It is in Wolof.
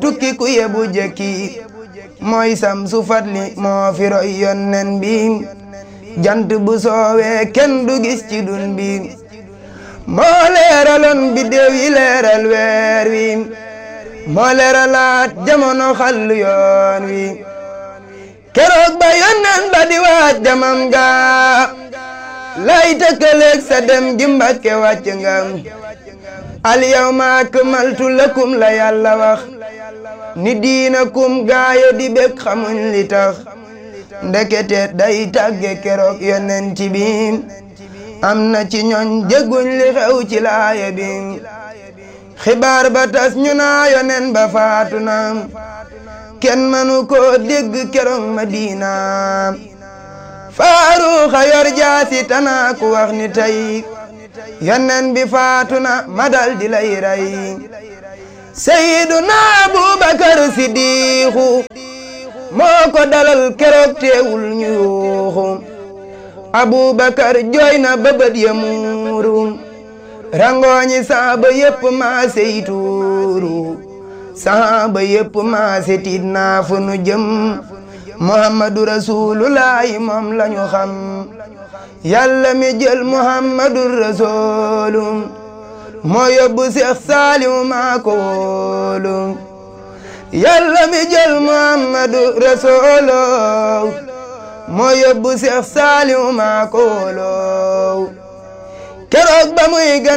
tukki ku yebu jekki mooy sam su fatli moo fi roy yonnen bi jant bu soowee kenn du gis ci dun bi moo leeraloon biddew yi leeral weer wi moo leeralaat jamono xallu yoon wi keroog ba yonnen ba di waaj demam ga lay tëkkaleeg sa dem gi Mbàkke wàcc nga al yawma akmaltu lakum la yàlla wax ni diinakum gaaya di bég xamuñ li tax ndekete day tàgge keroog yonen ci bi am na ci ñooñ jégguñ li xew ci laaya bi xibaar ba tas ñu naa yonen ba faatu na kenn mënu ko dégg keroog Madina faaruxa yor jaasi tanaa ku wax ni tey yonen bi faatu na ma dal di lay rey Seyduna Abubakar Sidiixu moo ko dalal keroog teewul ñu yuuxu Abubakar jooy na bëbët ya muuru rangooñi saaba yépp maase yi tuuru saaba yépp maase tiit naa fu nu jëm muhammadu rasulullahi moom lañu xam yàlla mi jël muhammadu rasulu moo yóbbu seex saalimu maa ko wóolu yàlla mi jël muhammadu rasulu moo yóbbu seex saalimu maa ko wóolu keroog ba muy